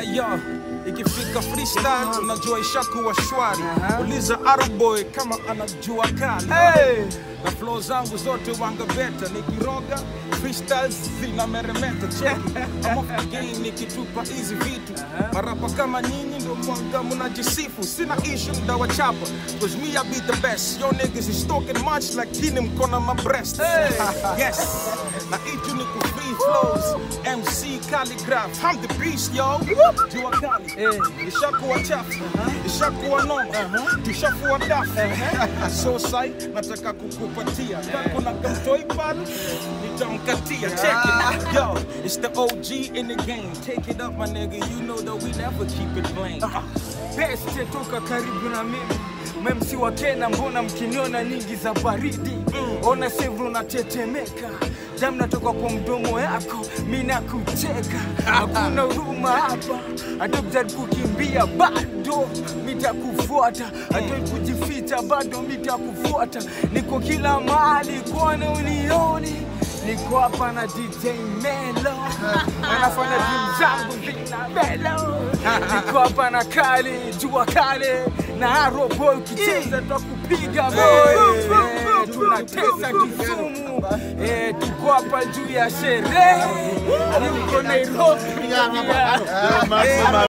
Yo, ikifika freestyle unajua ishakuwa shwari. Uliza Arboy kama anajua kali. Hey! Na flow zangu zote wanga beta nikiroga freestyles zina meremeta check I'm off the game nikitupa hizi vitu marapa kama nyinyi ndo mwanga mnajisifu sina issue ndawachapa cause me I be the best yo niggas is talking much like kini mkona my breast yes na itu ni ku free flows MC calligraph I'm the beast yo jua kali ishakuwa chafu ishakuwa noma tushakuwa dafu so sai nataka kukupatia Kama kuna kamtoi pale nitamkatia check it yo it's the OG in the game take it up my nigga you know that we never keep it plain Beste toka karibu na mimi memsi wa Kenya, mbona mkiniona nyingi za baridi? Ona sevu unatetemeka, damu natoka kwa mdomo yako, mi nakucheka. Hakuna huruma hapa, hata ukijaribu kukimbia bado mitakufuata, hata kujificha bado mitakufuata. Niko kila mahali, kwana unioni niko hapa na DJ Melo anafanya vitu zangu vina Melo niko hapa na Kali jua kale na Aroboy ukicheza twakupiga boy Eh, tunatesa Kisumu Eh, tuko hapa juu ya sherehe niko Nairobi yeah. Eh,